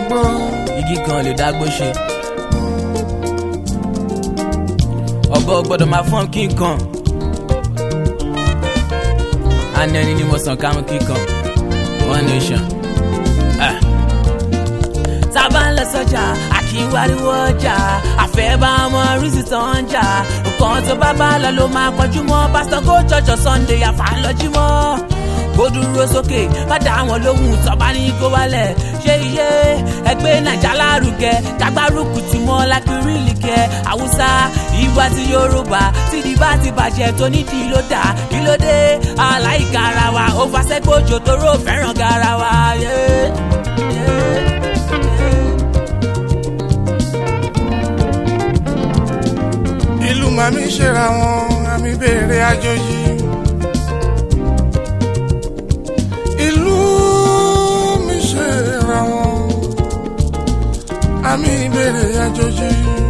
gbó. igi kan lè dágbó ṣe. ọ̀bọ gbọ́dọ̀ máa fọ́n kí n kan. àná ẹni ni mo sàn kámú kíkan one nation. Ah. tá a bá ń lọ sọ́jà àkíwáríwó ọjà àfẹ́ bá ọmọ rísì tó ń jà nǹkan tó bá bá lọ ló máa kọjú mọ́ pásítọ̀ kó jọjọ sunday àfàlọ́jú mọ́ kó dúró sókè bàdà àwọn lóhùn tọ́ba ní kó wálẹ̀ ṣé iye ẹgbẹ́ nàìjà lárugẹ kágbárùkù tí mọ́ lákìrìlì kẹ haúsá ìwà ti yorùbá tìdí bá ti bàjẹ́ tó nídìí ló dà kí ló dé aláìka ara wa ó fàṣẹ́gbòjò tó rò fẹ́ràn garawa. Yeah, yeah, yeah. ìlú màmí ṣera wọn àmì béèrè àjòjì. ìlú mi ṣera wọn àmì béèrè àjòjì.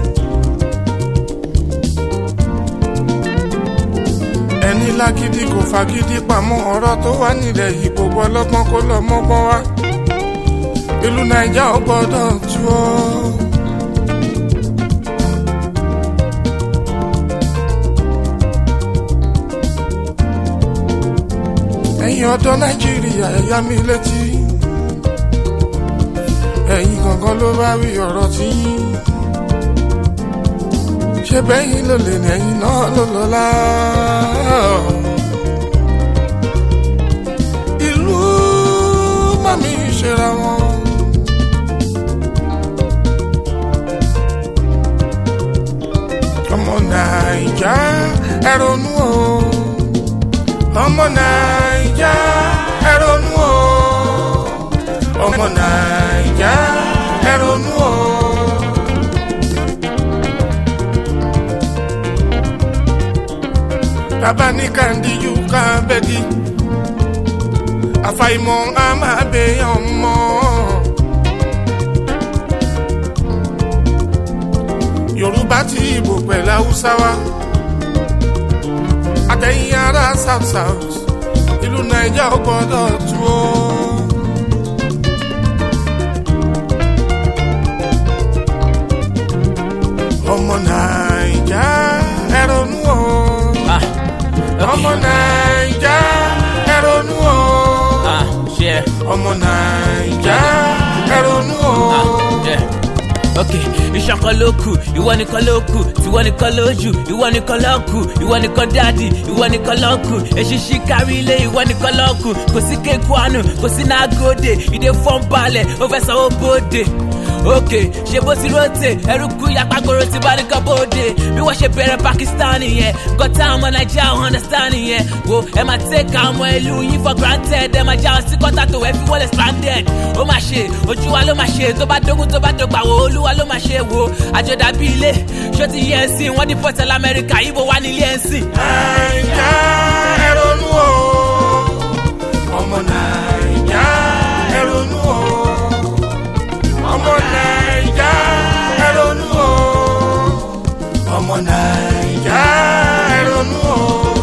ẹni lágídí kò fagídí pamọ́ ọ̀rọ̀ tó wà nílẹ̀ yìí gbogbo ọlọ́gbọ́n kó lọ mọ́gbọ́n wá. ìlú nàìjà ò gbọ́dọ̀ tú ọ́. ẹ̀yin ọ̀dọ́ nàìjíríà ẹ̀yà mi létí ẹ̀yin gangan ló bá wí ọ̀rọ̀ tí yín ṣé bẹ́yìn ló lè ní ẹ̀yin náà ló lọ́lá. ìlú mami ṣera wọn. ọmọ nàìjà ẹ ronú o ọmọ naija ẹ ronú o ọmọ naija ẹ ronú o. bàbá ní kàndíjú ká bẹ́ẹ̀dì àfàìmọ̀ a máa bẹ̀yàn mọ́. yorùbá ti ìbò pẹ̀lú haúsá wa àtẹ̀yìn ará south south ìlú naija ò gbọ́dọ̀ tú o. ọmọ naija ẹ ronú o. Ah, ọmọ okay. naija ẹ ronú o. Ah, share. ọmọ naija ẹ ronú o. Ah, yeah. ok iṣan kan ló kù ìwọ nìkan ló kù tiwọ nìkan ló jù ìwọ nìkan ló kù ìwọ nìkan dáàdì ìwọ nìkan ló kù èṣìṣì kárí ilé ìwọ nìkan ló kù kò sí kéku àánú kò sí nágòdè ìdè fọ́n balẹ̀ ó fẹ́ sanwó bóde ok ṣe bó ti rótè ẹrú kú yapagoro ti bá nìkan bóde bí wọ́n ṣe bẹ̀rẹ̀ pakistan yẹn gọ́tà ọmọ nàìjíríà wọn understand yẹn wo ẹ máa take àwọn ọmọ ìlú yín for granted ẹ máa já ọ sí kọ́tà tó ẹ fi wọlé stranded ó máa ṣe ojú wa ló máa ṣe tó bá dógún tó bá dọ̀gbà wo olúwa ló máa ṣe wo àjọdá bí ilé ṣó ti yẹ ẹ sìn wọ́n ní pọ̀tẹ́lá amẹ́ríkà ibo wà nílé ẹ̀ sìn. naija ẹ ronú o. ọmọ naija ẹ ronú o. ọmọ naija ẹ ronú o. ọmọ naija ẹ ronú o.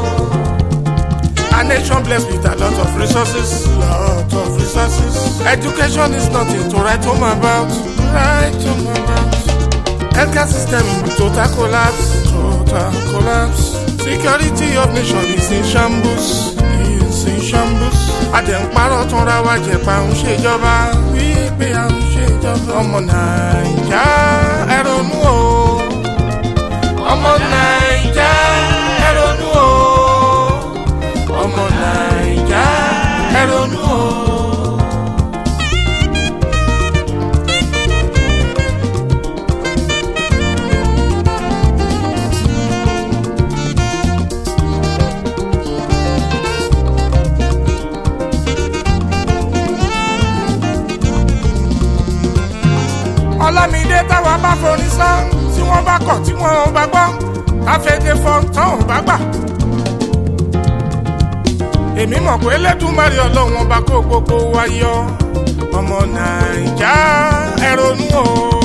A nation blessed with a lot of resources, lot of resources. Education is nothing to write home about, write home about. Healthcare system total collapse, total collapse. Security of nation is in shambles, is in shambles. Àdẹ̀ǹparọ̀ tún ra wa jẹ̀pà ń ṣèjọba, wípé à ń ṣèjọba. Ọmọ Nàìjà ẹ ronú o. Ọmọ Nàìjà ẹ ronú o. Ọmọ Nàìjà ẹ ronú o. Ọlámídé táwa bá forin sán tí wọ́n bá kọ̀ tí wọ́n ò bá gbọ́ káfíńdé fọ́n tán ò bá gbà. èmi mọ̀ pé lẹ́dùnmarè ọlọ́run ọba kó gbogbo wa yọ ọmọ nàìjà ẹ ronú o.